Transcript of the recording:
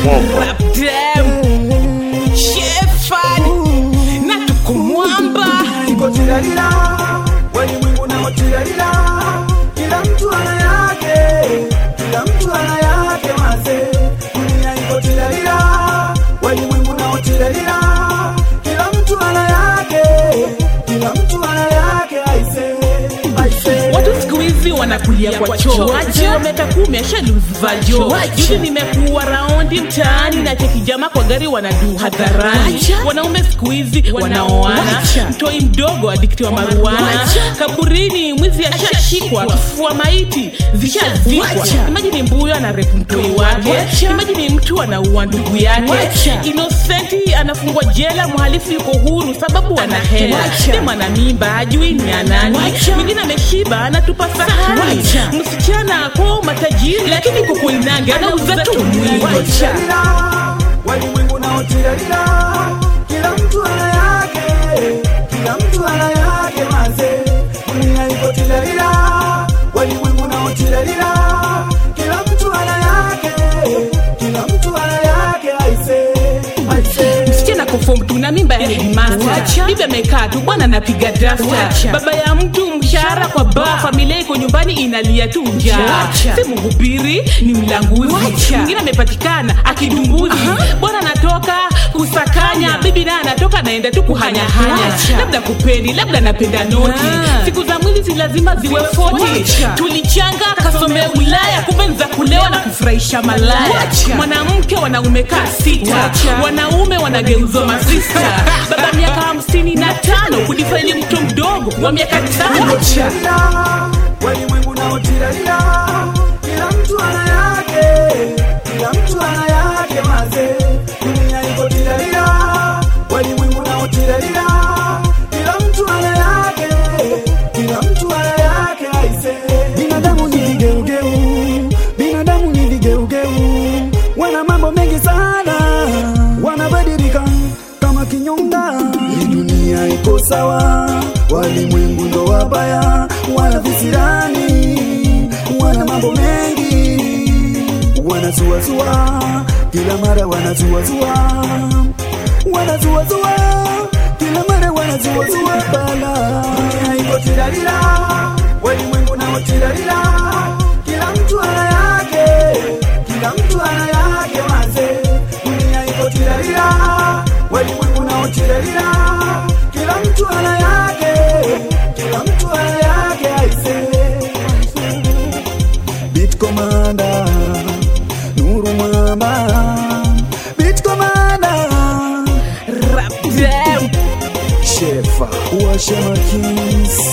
Rapdem, Shefard, na tuko mwamba. iko tilalila walimwengu nao tilalila kila mtu ana yake kila mtu ana yake maze dunia iko tilalila walimwengu nao tilalila kila mtu ana yake kila mtu ana yake aise aise Watu siku hizi wanakulia kwa choo Leo miaka kumi ashaluvajo Juzi nimekuwa raundi mtaani na cheki jama kwa gari wanadu hadharani Wanaume siku hizi wanaoana Mtoi mdogo adiktiwa maruana Kaburini mwizi ashashikwa Kifua maiti zishazikwa Imagine mbuyo anarepu mtoi wake Imagine mtu anaua ndugu yake Innocenti anafungwa jela Mhalifu yuko huru sababu ana hela Dem ana mimba ajui ni ya nani Mwingine ameshiba anatupa sahani Msichana kwa matajiri Lakini kukuinange anauza tu mwili tilalila walimwengu nao tilalila kila mtu ana yake kila mtu ana yake maze dunia iko tilalila walimwengu nao tilalila kila mtu ana yake kila mtu ana yake aise aise msichana kofom tuna mimba ya headmaster bibi amekaa tu bwana anapiga dasta baba ya mtu mshahara kwa baa familia iko nyumbani inalia tu njaa si mhubiri ni mlanguzi mwingine amepatikana akidumbuzi bwana anatoka kusakanya bibi naye anatoka anaenda tu kuhanyahanya labda kupendi labda napenda noti siku za mwili si lazima ziwe foti tulichanga kasomea ulaya kumbe ni za kulewa na kufurahisha malaya mwanamke wanaume kaa sita wanaume wanageuzwa masista baba miaka hamsini na tano kudifaili mtu mdogo wa miaka tano tilalila walimwengu nao tilalila kila mtu ana yake kila mtu ana yake maze dunia iko tilalila walimwengu nao tilalila kila mtu ana yake kila mtu ana yake aise binadamu ni vigeugeu binadamu ni vigeugeu wana mambo mengi sana wanabadilika kama kinyonga hii dunia iko sawa walimwengu ndo wabaya wana visirani wana mambo mengi wanazuazua kila mara wanazuazua wanazuazua kila mara wanazuazua bala dunia iko tilalila walimwengu nao tilalila kila mtu ana yake kila mtu ana yake maze dunia iko tilalila walimwengu nao tilalila kila mtu ana yake kila mtu ana yake aise Beat Commander Nuru Mwamba Beat Commander Rapdem. Shefa Washa Makins